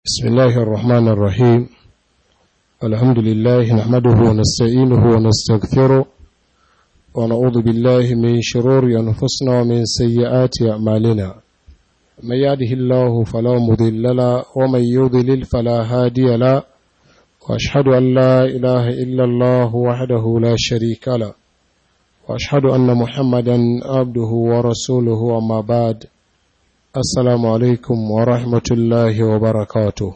بسم الله الرحمن الرحيم الحمد لله نحمده ونستعينه ونستغفره ونعوذ بالله من شرور أنفسنا ومن سيئات أعمالنا من يهده الله فلا مضل له ومن يضلل فلا هادي له وأشهد أن لا إله إلا الله وحده لا شريك له وأشهد أن محمدا عبده ورسوله وما بعد Assalamu alaikum wa rahmatullahi wa barakatu.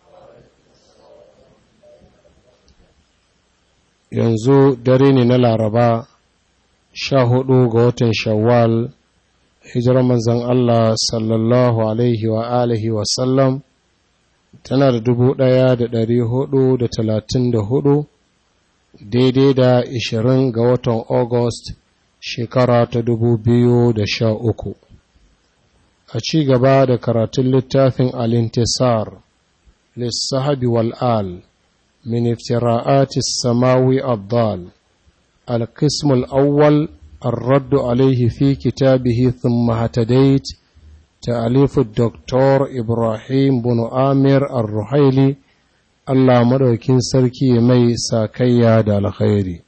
Yanzu dare ne na Laraba, sha hudu ga watan Shawwal, hijirar manzan Allah sallallahu Alaihi wa alihi wasallam, tana da dubu ɗaya da ɗari hudu da talatin da hudu, daidai da ishirin ga watan August, shekara ta dubu biyu da sha uku. a ci gaba da karatun littafin alintisar lissahabi wal'al min iftira'atis samawi abdal القسم الأول الرد عليه في كتابه ثم هتديت تأليف الدكتور إبراهيم بن آمر الرحيلي الله مدوكين سركي مي ساكيا دا الخيري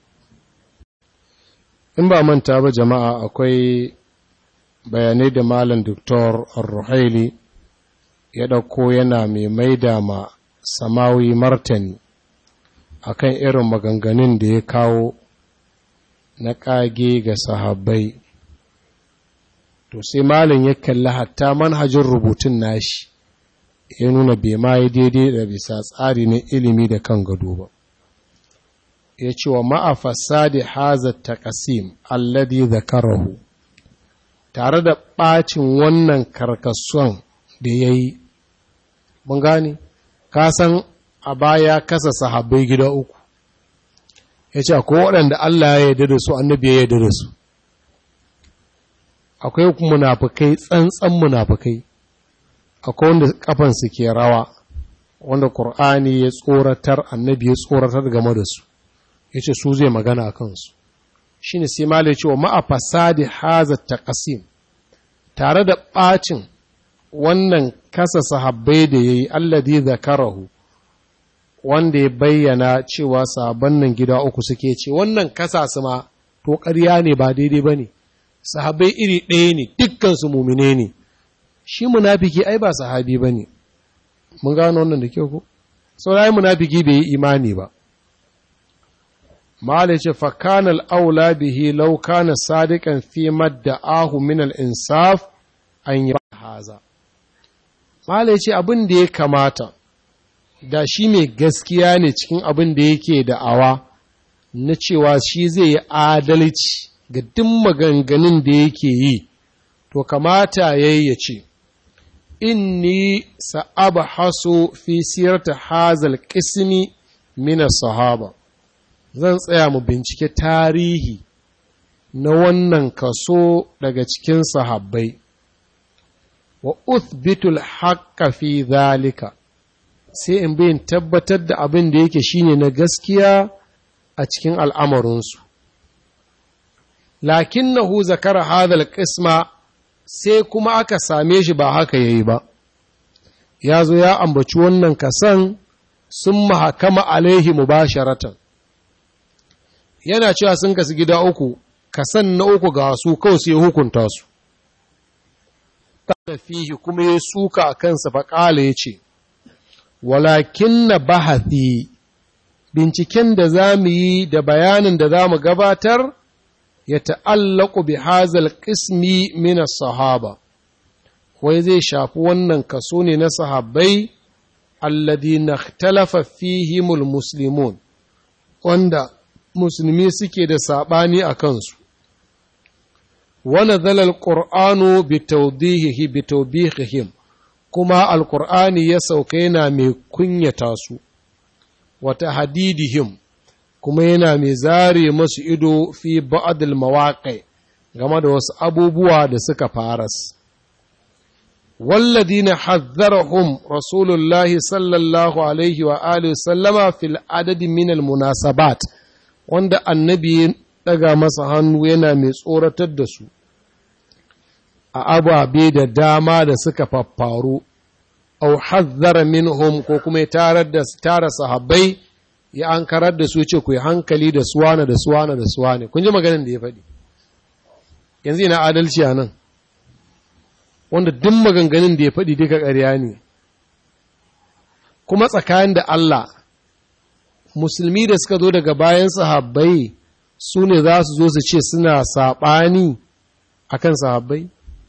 إن با من تابع جماعة أكوي bayanai da Malam Dr. Ar-Ruhaili ya ɗauko yana mai maida ma samawi martani akan irin maganganun da ya kawo na ƙage ga sahabbai. To sai Malam ya kalli hatta manhajin rubutun nashi ya nuna bai ma yi daidai da bisa tsari na ilimi da kan gado ba. Ya ce wa ma'afasa da hazar taƙasim alladi zakarahu. tare da ɓacin wannan karkasuwan da ya yi, mun gane, kasan a baya kasa sahabbai gida uku, ya ce, akwai waɗanda Allah ya yarda da su, annabi ya yarda da su, akwai munafukai tsantsan munafukai, akwai wanda kafansu ke rawa, wanda Kur'ani ya tsoratar, annabi ya tsoratar game da su, ya ce su zai magana a kansu. shi ne sai malai cewa ma'a fasadi haza taqasim tare da ɓacin wannan kasa sahabbai da ya yi alladi zakarahu wanda ya bayyana cewa sahabban nan gida uku suke ce wannan kasa su ma to ƙarya ne ba daidai ba ne sahabbai iri ɗaya ne dukkansu mumine ne shi munafiki ai ba sahabi ba ne mun gano wannan da kyau ko saurayi munafiki bai yi imani ba Mala ce, Fakanal aula bihi lau kana sadiƙan fi madda ahu min al'insaf an yi haza. Mala ce abin da ya kamata, da shi mai gaskiya ne cikin abin da yake da'awa na cewa shi zai yi adalci ga duk maganganun da yake yi, to kamata ya yi ya ce, Inni sa'aba haso fi siyarta hazal ƙismi mina sahaba. zan tsaya mu bincike tarihi na wannan kaso daga cikin sahabbai wa uthbitul haqqa fi zalika sai in bayin tabbatar da abin da yake shine na gaskiya a cikin al'amarinsu lakinnahu zakara hadal qisma sai kuma aka same shi ba haka yayi ba ya zo ya ambaci wannan kasan sun mahakama alaihi mubasharatan yana cewa sun kasu gida uku kasan na uku ga su kawai sai hukunta su ta fihi kuma ya suka a kansa faƙala ya ce walakin na bahathi binciken da za mu yi da bayanin da za mu gabatar ya ta'allaku bi hazal ƙismi mina sahaba wai zai shafi wannan kaso ne na sahabbai alladhi na talafa fihimul muslimun wanda musulmi suke da saɓani a kansu. Wani zalal ƙur'anu bitawbihihim kuma alƙur'ani ya sauka yana mai kunyata su, wata hadidihim kuma yana mai zare masu ido fi ba'adil mawaƙai game da wasu abubuwa da suka faras. والذين حذرهم رسول الله صلى الله عليه وآله وسلم في العدد من المناسبات wanda annabi ya ɗaga masa hannu yana mai tsoratar da su a ababe da dama da suka faffaru au hazzara minhum ko kuma ya tarar da tara sahabbai ya ankarar da su ce ku yi hankali da suwana da suwana da suwane kun ji maganin da ya faɗi yanzu ina adalci a nan wanda duk maganganun da ya faɗi duka ƙarya ne kuma tsakanin da Allah musulmi da suka zo daga bayan sahabbai su ne za su zo su ce suna saɓani a kan sahabbai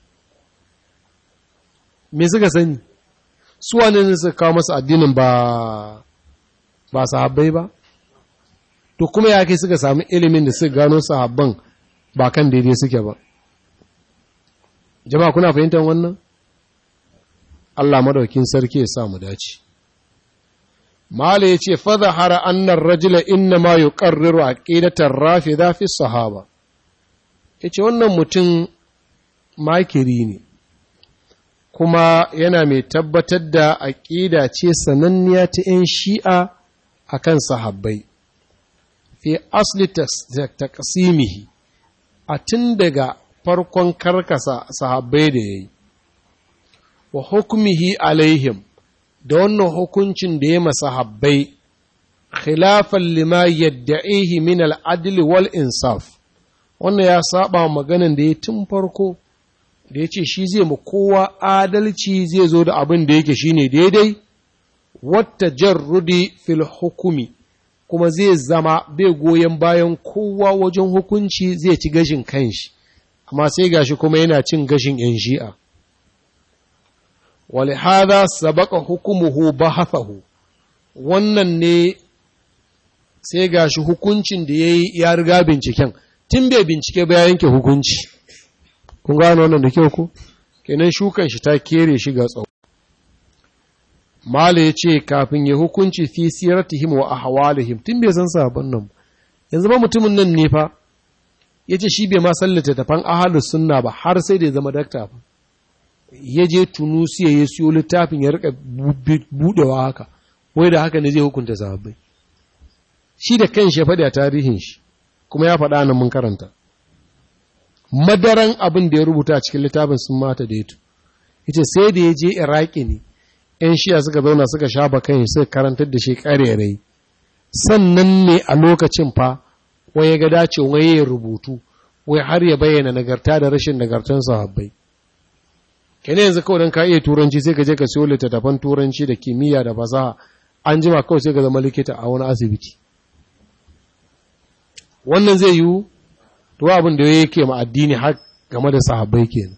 me suka sani su wane ne suka kawo masu addinin ba ba sahabbai ba to kuma ya kai suka sami ilimin da suka gano sahabban ba kan daidai suke ba jama'a kuna fahimtar wannan Allah madaukin sarki ya sa mu dace Mala ya ce, Fada hara annan rajula inna ma yi ƙarriru a ƙidatar rafi zafi sahaba. Ya ce, Wannan mutum makiri ne, kuma yana mai tabbatar da aƙida ce sananniya ta ‘yan shi'a a kan sahabbai. Fi asli ta ƙasimihi, a tun daga farkon karkasa sahabbai da ya yi, wa hukumihi alaihim. da wannan hukuncin da ya masa habbai khilafan lima yadda'ihi min al'adli wal insaf wannan ya saba maganin da ya tun farko da ya ce shi zai ma kowa adalci zai zo da abin da yake shine daidai wata jarrudi fil hukumi kuma zai zama bai goyon bayan kowa wajen hukunci zai ci gashin kanshi amma sai gashi kuma yana cin gashin 'yan shi'a ولهذا سبق حكمه بحثه wannan ne sai ga shi hukuncin da ya yi ya riga binciken tun bai bincike ba ya yanke hukunci kun gano wannan da kyau ko kenan shukan shi ta kere shi ga tsawo mala ya ce kafin ya hukunci fi siratihim wa ahwalihim tun bai san sabon nan yanzu ba mutumin nan ne fa ya ce shi bai ma sallata tafan ahalus sunna ba har sai da ya zama dakta fa ya je tunusiya ya siyo littafin ya rika budewa haka wai da haka ne zai hukunta sahabbai shi da kan shi faɗi a tarihin shi kuma ya faɗa nan mun karanta madaran abin da ya rubuta a cikin littafin sun mata da yato ita sai da ya je iraki ne yan shiya suka zauna suka shafa kan suka karantar da shi ƙarerai sannan ne a lokacin fa wai ya ga dace wai ya rubutu wai har ya bayyana nagarta da rashin nagartan sahabbai kene yanzu kawai don ka iya turanci sai ka je ka siyo littattafan turanci da kimiyya da fasaha an jima kawai sai ka zama likita a wani asibiti wannan zai yiwu to abin da yake ma addini har game da sahabbai kenan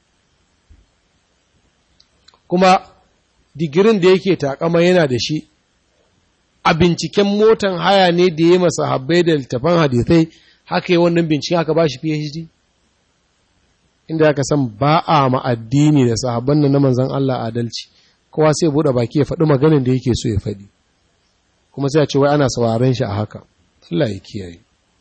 kuma digirin da yake takama yana da shi a binciken motan haya ne da ya masa habbai da littafan hadithai haka yi wannan binciken aka ba shi phd inda aka san ba a ma'addini da sahabban nan na manzan Allah adalci kowa sai buɗe baki ya faɗi maganin da yake so ya faɗi kuma sai a ce wai ana sauraron shi a haka Allah ya kiyaye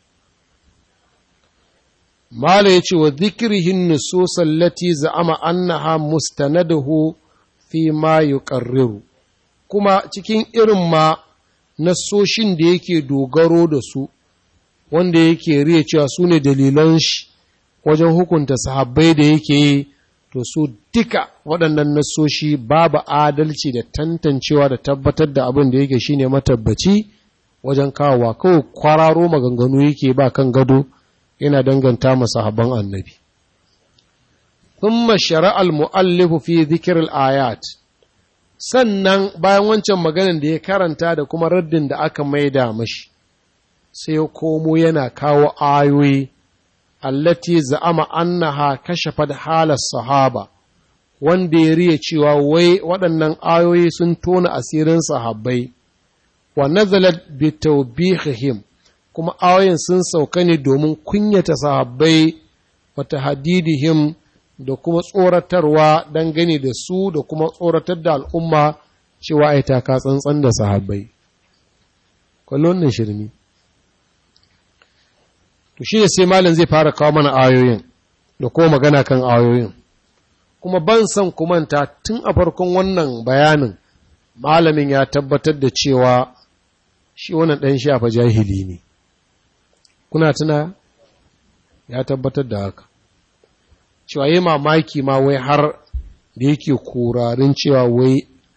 Mala ya ce wa zikirihin nususan lati za'ama annaha mustanadahu fi ma yuqarriru kuma cikin irin ma nasoshin da yake dogaro da su wanda yake riya cewa su ne dalilan shi wajen hukunta sahabbai da yake yi to su duka waɗannan nasoshi babu adalci da tantancewa da tabbatar da abin da yake shine matabbaci wajen kawowa kawai kwararo maganganu yake ba kan gado yana danganta ma sahabban annabi thumma shara'a al-mu'allifu fi dhikr al-ayat sannan bayan wancan maganan da ya karanta da kuma raddin da aka maida mashi sai ya komo yana kawo ayoyi allati za'ama annaha kashafat halar sahaba wanda ya riya cewa wai waɗannan ayoyi sun tona asirin sahabbai wa nazalat bi tawbihihim kuma ayoyin sun sauka ne domin kunyata sahabbai wa tahdidihim da kuma tsoratarwa dangane da su da kuma tsoratar da al'umma cewa ai taka tsantsan da sahabbai kwallon nan shirmi to shi ne sai malam zai fara kawo mana ayoyin da kuma magana kan ayoyin kuma ban san kumanta tun a farkon wannan bayanin malamin ya tabbatar da cewa shi wannan ɗan shafa jahili ne kuna tuna ya tabbatar da haka cewa yi mamaki ma wai har da yake kurarin cewa wai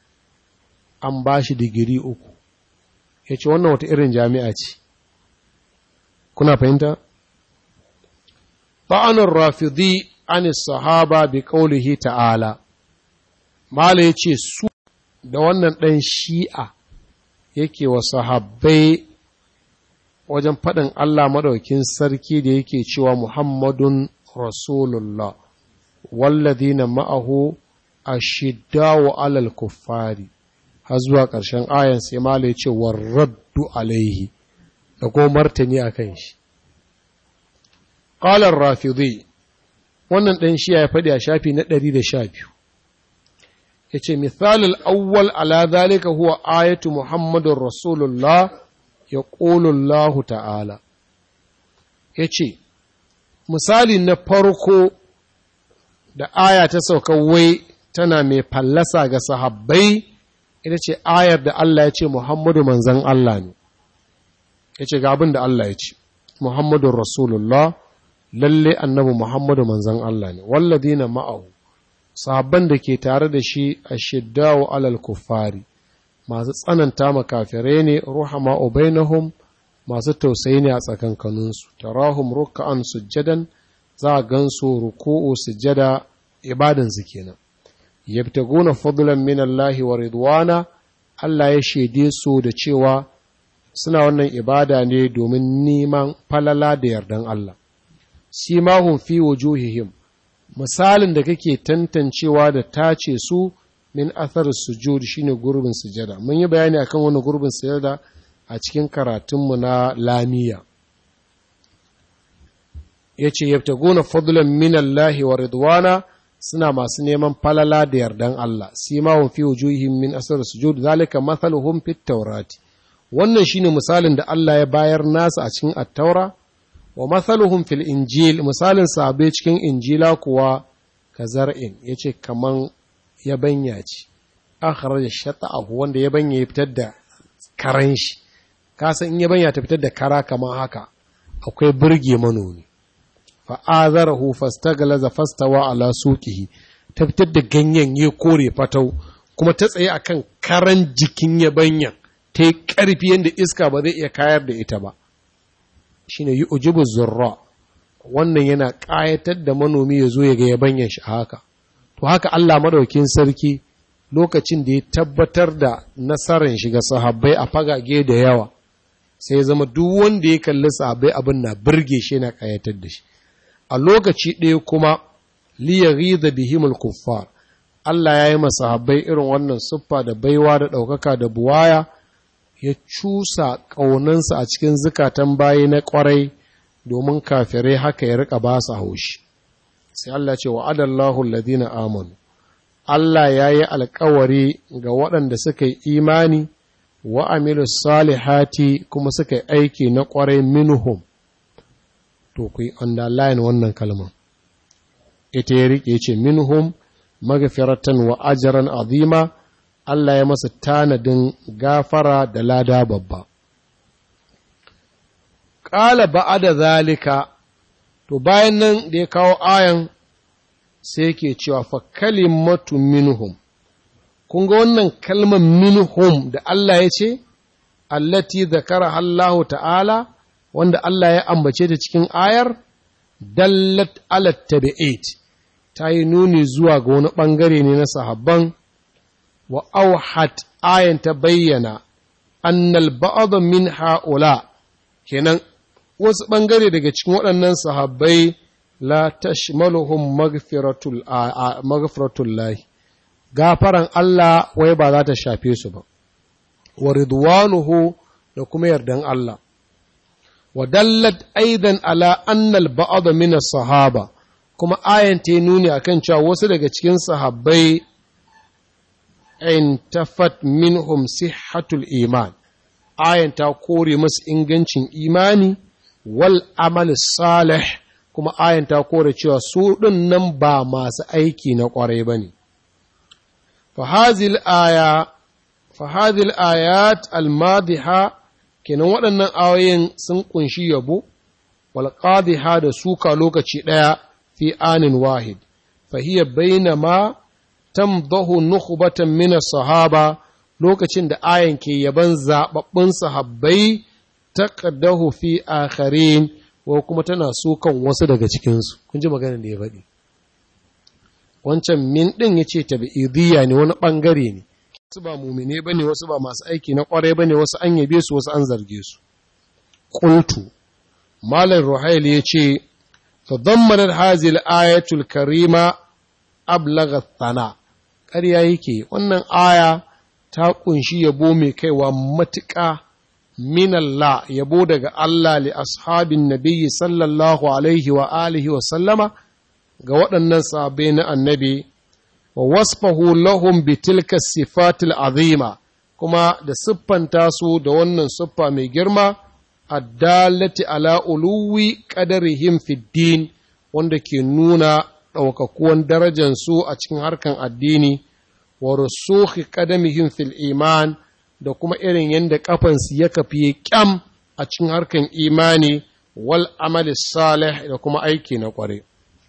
an ba shi digiri uku ya ce wannan wata irin jami'a ce kuna fahimta? ta'anar rafidi an sahaba bi ƙaulihi ta'ala mala ya ce su da wannan ɗan shi'a yake wa sahabbai wajen faɗin Allah maɗaukin sarki da yake cewa Muhammadun Rasulullah walladina ma'ahu ashiddawu alal kuffari har zuwa ƙarshen ayan sai mala ya ce warraddu alaihi da kuma martani a kan shi ƙalar rafidi wannan ɗan shi ya faɗi a shafi na ɗari da sha biyu ya ce misalin awwal ala zalika huwa ayatu muhammadun rasulullah ya ƙolullahu ta'ala ya ce misali na farko da aya ta sauka wai tana mai fallasa ga sahabbai ita ce ayar da Allah ya ce Muhammadu manzan Allah ne ya ce ga abin da Allah ya ce Muhammadu Rasulullah lalle annabi Muhammadu manzan Allah ne walladina ma'ahu sahabban da ke tare da shi a shiddawo alal kuffari masu tsananta makafirai ne ruhama ubainahum masu tausayi ne a tsakankaninsu tarahum ruk'an sujjadan za a gansu ruku'u sujjada ibadansu kenan yabtaguna fadlan min Allah wa ridwana Allah ya shaide su da cewa suna wannan ibada ne domin neman falala da yardan Allah simahum fi wujuhihim misalin da kake tantancewa da tace su min athar sujud shine gurbin sujada mun yi bayani akan wani gurbin sujada a cikin karatunmu na lamiya yace yabtaguna fadlan min Allah wa ridwana suna masu neman falala da yardan Allah simahum fi wujuhihim min athar sujud zalika mathaluhum fit tawrati wannan shine misalin da Allah ya bayar nasa a cikin at-taura wa mathaluhum fil injil misalin sahabbai cikin injila kuwa ka zar'in yace kaman yabanya ce akhraja shata'ahu wanda yabanya ya fitar da karan shi ka san in yabanya ta fitar da kara kaman haka akwai burge manomi fa azarahu fastaglaza fastawa ala suqihi ta fitar da ganyen ya kore fatau kuma ta tsaye akan karan jikin yabanyan ta yi ƙarfi yadda iska ba zai iya kayar da ita ba shi ne yi ujibu zurra wannan yana ƙayatar da manomi ya zo ya ga yabanyan shi haka to haka Allah madaukin sarki lokacin da ya tabbatar da nasarar shiga sahabbai a fagage da yawa sai ya zama duk wanda ya kalli sahabbai abin na birge shi yana ƙayatar da shi a lokaci ɗaya kuma liyaghiza bihimul kuffar Allah ya yi masahabbai irin wannan siffa da baiwa da ɗaukaka da buwaya ya cusa ƙaunansa a cikin zukatan bayi na ƙwarai domin kafirai haka ya riƙa ba su haushi sai Allah ce wa adallahu alladhina amanu Allah ya yi alkawari ga waɗanda suka yi imani wa amilu salihati kuma suka yi aiki na ƙwarai minhum to ku yi underline wannan kalmar ita ya riƙe ce minhum magfiratan wa ajran azima Allah ya masa tanadin gafara da lada babba. Ƙala ba'ada zalika, to bayan nan da ya kawo ayan sai ke cewa fa kalimatu minhum. Kun ga wannan kalmar minhum da Allah ya ce, allati zakara Allah ta'ala, wanda Allah ya ambace ta cikin ayar, dallat alat tabi'at ta yi nuni zuwa ga wani ɓangare ne na sahabban. wa auhat ayan ta bayyana annal ba'd min haula kenan wasu bangare daga cikin waɗannan sahabbai la tashmaluhum maghfiratul maghfiratul lahi gafaran Allah wai ba za ta shafe su ba wa ridwanuhu da kuma yardan Allah wa dallat aidan ala annal ba'd min sahaba kuma ayan ta nuni akan cewa wasu daga cikin sahabbai intafat minhum sihhatul iman ayan ta kore masu ingancin imani wal amal salih kuma ayan ta kore cewa su ɗin nan ba masu aiki na ƙwarai ba ne fahazil aya fahazil ayat almadiha kenan waɗannan ayoyin sun ƙunshi yabo wal qadiha da suka lokaci ɗaya fi anin wahid fahiyya bainama tamdahu nukhbatan min sahaba lokacin da ayan ke yaban zaɓaɓɓun sahabbai taqaddahu fi akharin ko kuma tana sukan wasu daga cikinsu kun ji maganar da ya faɗi wancan min ɗin ya ce tabi'idiyya ne wani ɓangare ne wasu ba mumine ba ne wasu ba masu aiki na ƙwarai ba ne wasu an yabe su wasu an zarge su ƙultu malam ruhail ya ce tadammanar hazil ayatul karima ablaga thana ƙarya yake wannan aya ta ƙunshi yabo mai kaiwa matuƙa min Allah yabo daga Allah li ashabin nabiyyi sallallahu alaihi wa alihi wa sallama ga waɗannan sahabbai na annabi wa wasfahu lahum bi tilka sifatil azima kuma da siffanta su da wannan siffa mai girma addalati ala uluwi qadarihim fid din wanda ke nuna ɗaukakuwan darajar su a cikin harkan addini wa rusukhi qadamihim fil iman da kuma irin yadda kafansu ya kafi kyam a cikin harkan imani wal amali salih da kuma aiki na kware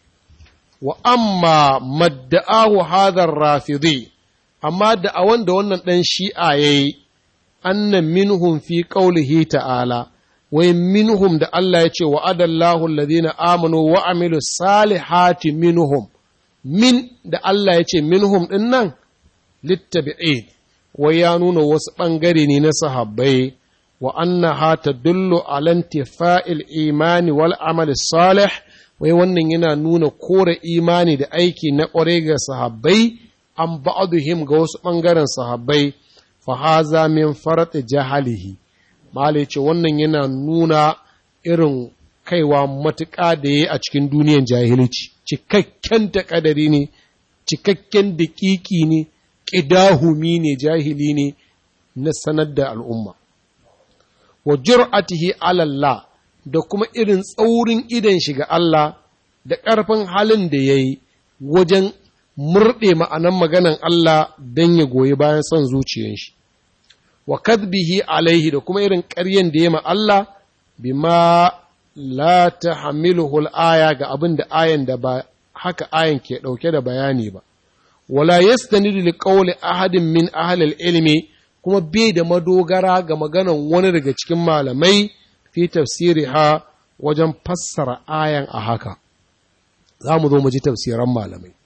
wa amma madda'ahu hadar rafidi amma da a wanda wannan ɗan shi'a ya yi annan minhum fi ƙaulihi ta'ala wai minhum da Allah ya ce wa adallahu alladhina amanu wa amilu salihati minhum min da Allah ya ce minhum ɗin nan littabi'id wai ya nuna wasu ɓangare ne na sahabbai wa annaha tadullu ala intifa'il imani wal amal salih wai wannan yana nuna kore imani da aiki na ƙware ga sahabbai an ba'aduhim ga wasu ɓangaren sahabbai fa haza min farati jahalihi mala ce wannan yana nuna irin kaiwa matuƙa da ya a cikin duniyan jahilci cikakken takadari ne cikakken daƙiƙi ne ƙidahumi ne jahili ne na sanar da al'umma wa jur'atihi alallah da kuma irin tsaurin idan shi ga Allah da ƙarfin halin da ya yi wajen murɗe ma'anan maganan Allah don ya goyi bayan son zuciyar shi wa kadbihi alaihi da kuma irin ƙaryen da ya ma Allah bima la ta hamiluhul aya ga abin da ayan da ba haka ayan ke ɗauke da bayani ba wala yastanidu li qawli ahadin min ahli ilmi kuma bai da madogara ga maganan wani daga cikin malamai fi tafsiriha wajen fassara ayan a haka za mu zo mu ji tafsiran malamai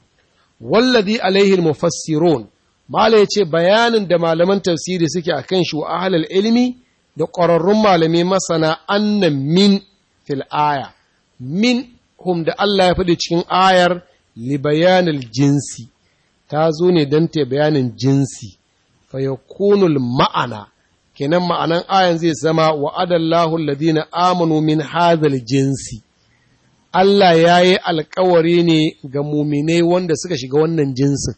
wallazi alaihi mufassirun mala ya ce bayanin da malaman tafsiri suke a kan shi wa ahlal ilmi da ƙwararrun malamai masana annan min fil aya min hum da Allah ya faɗi cikin ayar li bayanil jinsi ta zo ne don ta bayanin jinsi fa yakunul ma'ana kenan ma'anan ayan zai zama wa adallahu alladhina amanu min hadhal jinsi Allah ya yi alkawari ne ga muminai wanda suka shiga wannan jinsin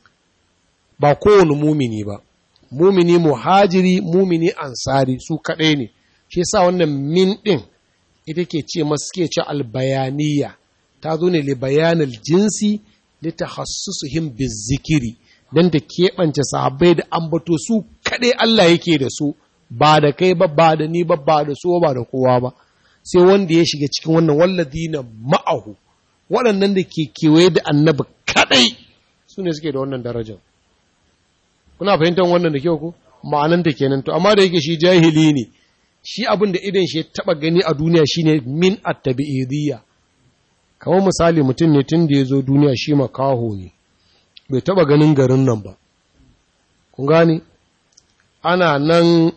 ba kowane mumini ba mumini muhajiri mumini ansari su kaɗai ne shi yasa wannan min ɗin ita ke ce masu ke ce albayaniya ta zo ne li bayanil jinsi li tahassusuhum bizikiri dan da keɓance sahabbai da ambato su kaɗai Allah yake da su ba da kai ba ba da ni ba ba da su ba da kowa ba sai wanda ya shiga cikin wannan walladina ma'ahu waɗannan da ke kewaye da annabi kaɗai su ne suke da wannan darajar kuna fahimtar wannan da kyau ko ma'ananta kenan to amma da yake shi jahili ne shi abin da idan shi ya taba gani a duniya shine min at-tabi'idiyya kamar misali mutum ne tun da ya zo duniya shi makaho ne bai taba ganin garin nan ba kun gane ana nan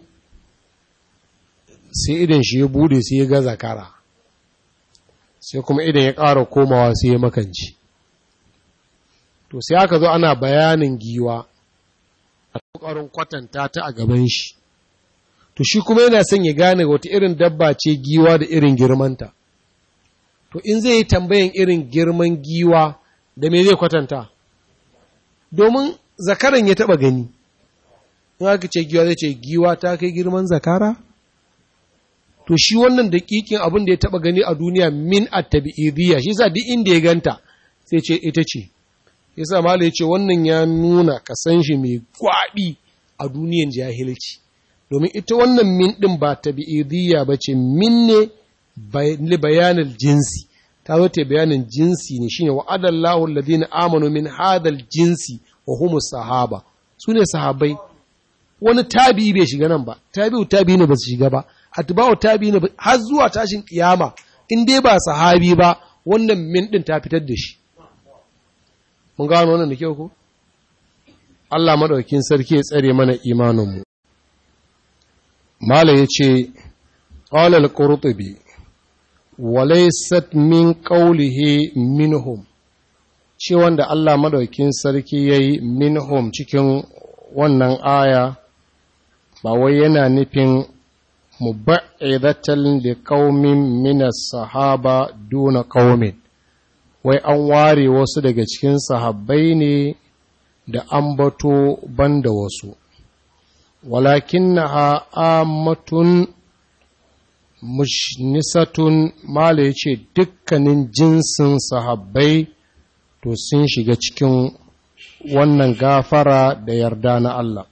sai idan shi ya bude sai ya ga zakara sai kuma idan ya ƙara komawa sai ya makanci to sai aka zo ana bayanin giwa a ƙoƙarin kwatanta ta a gaban shi to shi kuma yana son ya gane wata irin dabba ce giwa da irin girmanta to in zai yi tambayan irin girman giwa da me zai kwatanta domin zakaran ya taba gani in aka ce giwa zai ce giwa ta kai girman zakara to shi wannan daƙiƙin abin da ya taba gani a duniya min at-tabi'idiyya shi yasa duk inda ya ganta sai ce ita ce yasa malai ce wannan ya nuna kasan shi mai gwabi a duniyan jahilci domin ita wannan min din ba tabi'idiyya bace min ne li bayanil jinsi ta zo ta bayanin jinsi ne shine wa adallahu alladhina amanu min hadal jinsi wa humus sahaba su ne sahabai wani tabi bai shiga nan ba tabi'u tabi ne ba su shiga ba atba'u tabi ne har zuwa tashin kiyama in dai ba sahabi ba wannan min din ta fitar da shi mun gano wannan da kyau ko Allah madaukakin sarki ya tsare mana imanin mu mala yace qala al-qurtubi walaysat min qawlihi minhum ce wanda Allah madaukakin sarki yayi minhum cikin wannan aya ba wai yana nufin mubaidatan li qaumin min as-sahaba duna qaumin wai an ware wasu daga cikin sahabbai ne da ambato banda wasu walakinnaha ammatun mushnisatun mala yace dukkanin jinsin sahabbai to sun shiga cikin wannan gafara da yarda na Allah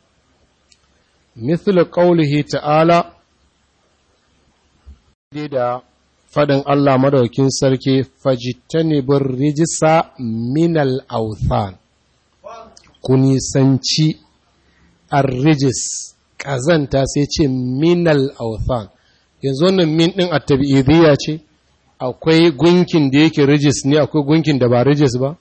مثل قوله ta'ala da faɗin Allah madaukin sarki fajitanibin rijisa minal authan ku nisanci arrijis ƙazanta sai ce minal authan yanzu wannan min ɗin a tabi'idiyya ce akwai gunkin da yake rijis ne akwai gunkin da ba rijis ba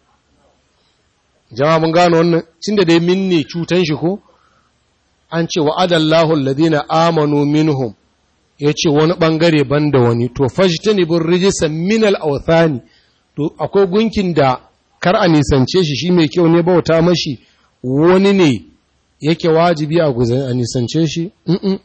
jama'a mun gano wannan cin da dai min ne cutan shi ko an ce wa'adallahu alladhina amanu minhum yace wani bangare banda wani to fajtani bir rijsa min al-awthani to akwai gunkin da kar a nisance shi shi mai kyau ne bauta mashi wani ne yake wajibi a guzan a nisance shi mm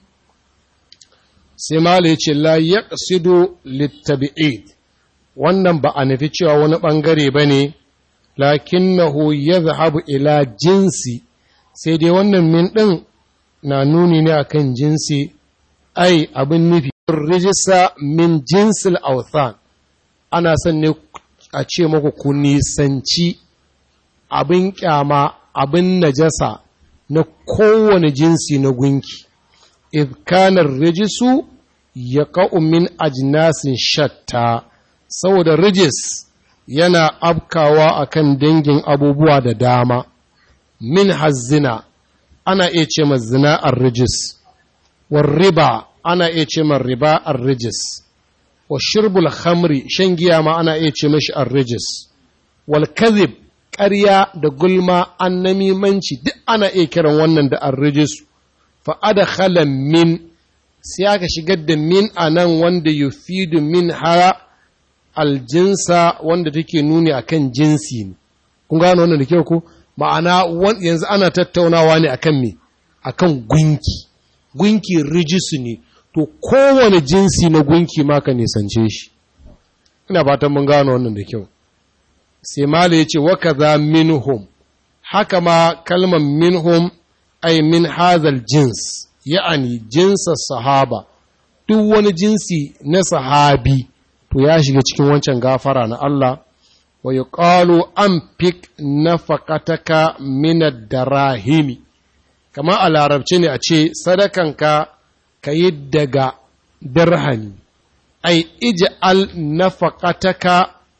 sai mala yace la yaqsidu littabi'id wannan ba a nufi cewa wani bangare bane lakinnahu yadhhabu ila jinsi sai dai wannan min din na nuni ne akan jinsi ai abin nufi rijista min jinsil authan ana son ne a ce maku ku nisanci abin kyama abin najasa na kowane jinsi na gunki idkanar rijisu ya ka'u min ajinasin shatta saboda rijis yana afkawa akan dangin abubuwa da dama min hazzina ana iya ce ma zina ar-rijis war riba ana iya ce ma riba ar-rijis wa shirbul khamri shan giya ma ana iya ce mashi ar-rijis wal kadhib ƙarya da gulma annamimanci duk ana iya kiran wannan da ar-rijis fa adkhala min sai aka shigar da min anan wanda yufidu min hara aljinsa wanda take nuni akan jinsi ne kun gano wannan da kyau ko ma'ana yanzu ana tattaunawa ne akan me akan gunki gunki rijisu ne to kowane jinsi na gunki ma ka nisance shi ina fatan mun gano wannan da kyau sai mala yace wa kaza minhum haka ma kalmar minhum ay min hadhal jins ya'ani jinsa sahaba duk wani jinsi na sahabi to ya shiga cikin wancan gafara na Allah wa yuqalu anfik nafaqataka min ad-darahimi kama a larabci ne a ce sadakanka ka yi daga dirhami ai ij'al nafaqataka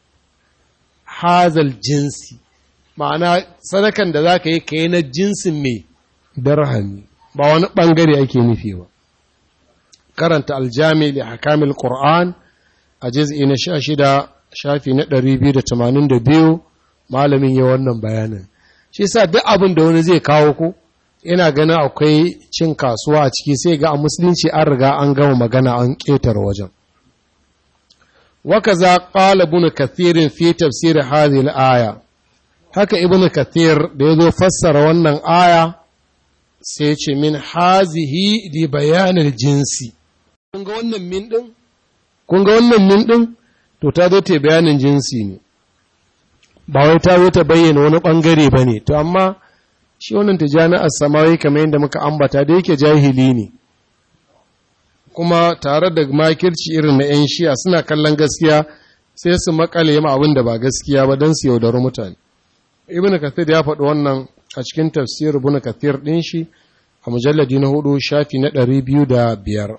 hazal jinsi ma'ana sadakan da za ka yi ka yi na jinsin mai dirhami ba wani ɓangare ake nufi ba karanta aljami da hakamil ƙur'an a jiz'i na sha shida shafi na ɗari biyu da tamanin da biyu malamin ya wannan bayanin shi sa duk abin da wani zai kawo ku ina ganin akwai cin kasuwa a ciki sai ga a musulunci an riga an gama magana an ƙetar wajen waka za ƙala ibn kathirin fi tafsir hadhihi aya haka ibn kathir da ya zo fassara wannan aya sai ce min hazihi li bayanin jinsi kun ga wannan min din kun ga wannan min din to ta zo ta bayanin jinsi ne ba wai ta zo ta bayyana wani bangare bane to amma shi wannan tijani as-samawi kamar yadda muka ambata da yake jahili ne kuma tare da makirci irin na 'yan shi'a suna kallon gaskiya sai su makale ma abin da ba gaskiya ba don su yaudari mutane ibn kathir ya faɗi wannan a cikin tafsir ibn kathir ɗin shi a mujalladi na hudu shafi na ɗari biyu da biyar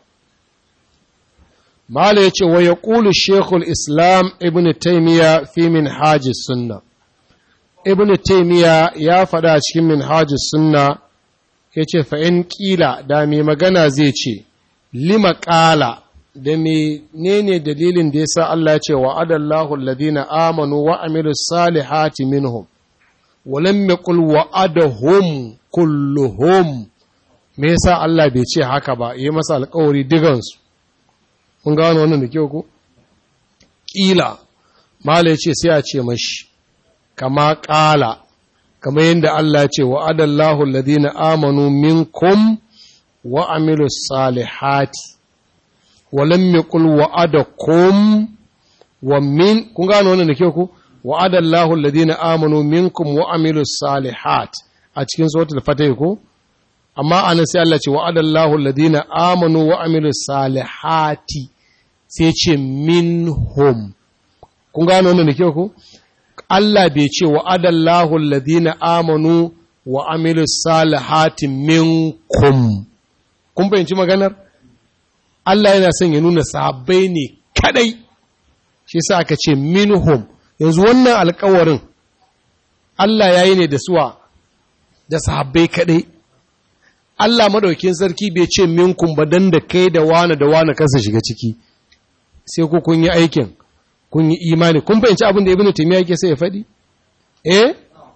mala ya ce wa ya ƙulu shekul islam ibn taimiyya fi min hajji sunna ibn taimiyya ya faɗa a cikin min hajji sunna ya ce fa'in ƙila da mai magana zai ce lima ƙala da menene dalilin da ya sa Allah ce wa adallahu alladhina amanu wa amilu salihati minhum walam yaqul wa adahum kulluhum me yasa Allah bai ce haka ba yi masa alƙawari digansu mun gano wannan da kyau ko kila mala ya ce sai a ce mashi kama ƙala kama yadda Allah ce wa adallahu alladhina amanu minkum wa amilu salihati wa lam yaqul wa adakum wa min kun gano wannan da kyau ko wa adallahu alladhina amanu minkum wa amilu salihat a cikin suratul fatih ko amma anan sai Allah ce wa adallahu alladhina amanu wa amilu salihati sai ce minhum kun gano wannan da kyau ko Allah bai ce wa adallahu alladhina amanu wa amilu salihati minkum kun fahimci maganar Allah yana son ya nuna sahabbai ne kadai shi yasa aka ce minhum yanzu wannan alkawarin Allah yayi ne da suwa da sahabbai kadai Allah madaukin sarki bai ce minkum ba dan da kai da wani da wani kansa shiga ciki sai ku kun yi aikin kun yi imani kun fahimci abin da ibnu taymiya yake sai ya faɗi eh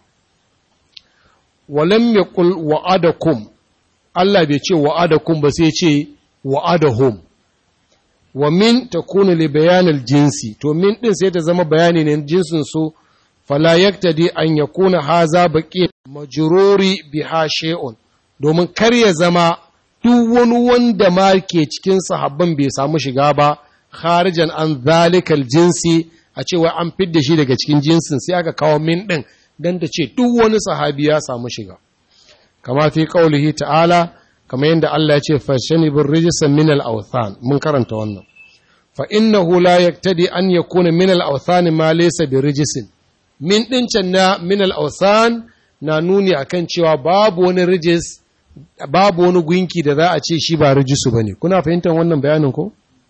walam yaqul wa'adakum Allah bai ce wa'adakum ba sai ce wa'adahum wa min takunu li bayanil jinsi to min din sai ta zama bayani ne jinsin su fala yaktadi an yakuna haza baqi majruri biha shay'un domin kar ya zama duk wani wanda ma ke cikin sahabban bai samu shiga ba kharijan an zalikal jinsi a cewa an fidda shi daga cikin jinsin sai aka kawo min din dan ta ce duk wani sahabi ya samu shiga kama fi qaulihi ta'ala kama yadda Allah ya ce fashani bir rijsan min al awthan mun karanta wannan fa innahu la yaktadi an yakuna min al awthan ma laysa bi rijsin min din can na min al awthan na nuni akan cewa babu wani rijis babu wani gunki da za a ce shi ba rijisu bane kuna fahimtar wannan bayanin ko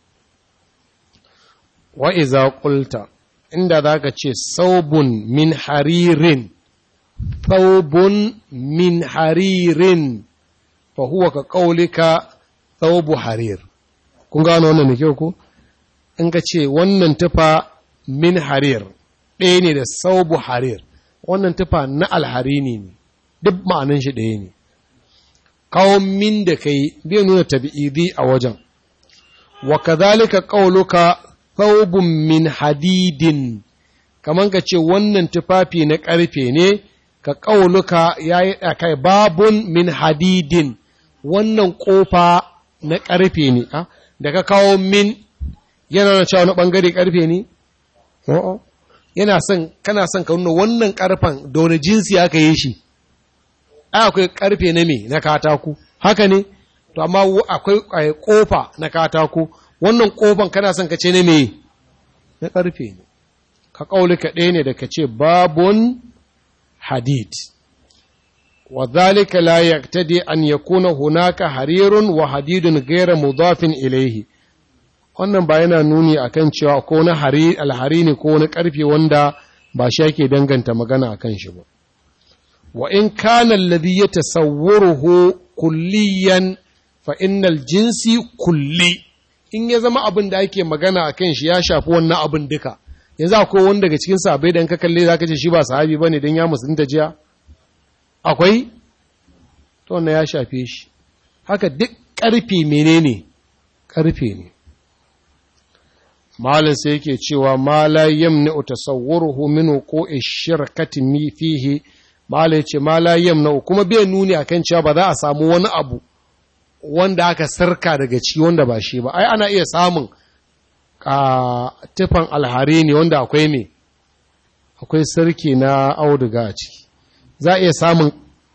wa iza qulta inda zaka ce saubun min haririn saubun min haririn fa huwa ka qaulika saubu harir kun gano wannan ne ko in ka ce wannan tufa min harir ɗaya ne da saubu harir wannan tufa na alharini ne duk ma'anin shi ɗaya ne kawo min da kai bai nuna tabi'idi a wajen wa kadhalika qauluka thawbun min hadidin kaman ka ce wannan tufafi na ƙarfe ne ka qauluka yayi kai babun min hadidin wannan kofa na ƙarfe ne da ka kawo min yana na cewa wani bangare ƙarfe ne yana son kana son ka nuna wannan ƙarfen da wani jinsi aka yi shi akwai ƙarfe na me na katako haka ne to amma akwai kofa na katako wannan kofan kana son ka ce ne me na ƙarfe ne ka ƙaulika ɗaya ne da ka ce babun hadid wa zalika la yaqtadi an yakuna hunaka harirun wa hadidun ghayra mudafin ilayhi wannan ba yana nuni akan cewa ko na hari alhari ne ko wani ƙarfe wanda ba shi yake danganta magana akan shi ba wa in kana alladhi yatasawwaruhu kulliyan fa innal jinsi kulli in ya zama abin da ake magana a kan shi ya shafi wannan abin duka yanzu akwai wani daga cikin sahabbai da ka kalle zaka ce shi ba sahabi bane dan ya musulunta jiya akwai to wannan ya shafe shi haka duk karfe menene karfe ne malin sai yake cewa ma la yamna tasawwuruhu min wuqu'i shirkati mi fihi malai ce ma la yamna kuma bai nuni akan cewa ba za a samu wani abu wanda aka sarka daga ciki wanda ba shi ba ai ana iya samun a tufan alhari ne wanda akwai me akwai sarki na auduga a ciki za a iya samun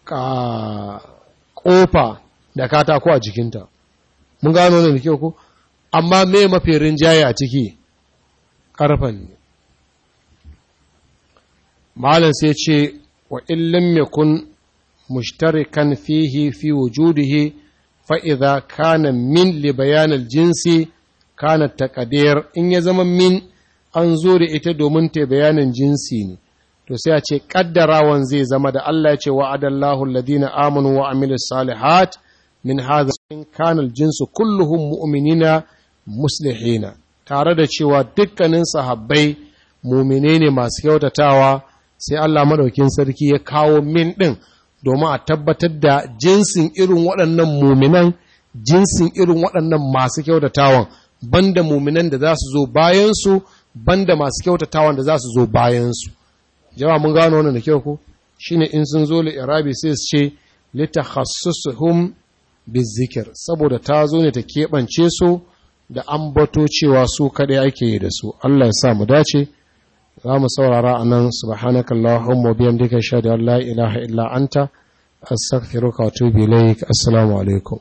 kofa da katako a jikinta mun gano ne da kyau ko amma me mafi rinjaye a ciki karfan ne malam sai ce wa illam yakun mushtarikan fihi fi wujudihi fa'iza kana min li bayanar jinsi kana taƙadir in ya zama min an zo da ita domin ta bayanin jinsi ne to sai a ce kaddarawan zai zama da Allah ya ce wa'adallahu alladhina amanu wa amilus salihat min hadha in kana jinsu kulluhum mu'minina muslihina tare da cewa dukkanin sahabbai mumine ne masu kyautatawa sai Allah madaukin sarki ya kawo min din domin a tabbatar da jinsin irin waɗannan muminan jinsin irin waɗannan masu kyautatawan banda muminan da za su zo bayansu banda masu kyautatawan da za su zo bayansu jama'a mun gano wannan da kyau ko shine in sun zo li irabi sai su ce litakhassusuhum bizikir saboda ta zo ne ta keɓance su da ambato cewa su kaɗai ake yi da su Allah ya sa mu dace za mu saurara a nan subhanakallahumma wa bihamdika ashhadu an la ilaha illa anta astaghfiruka wa atubu ilaik assalamu alaikum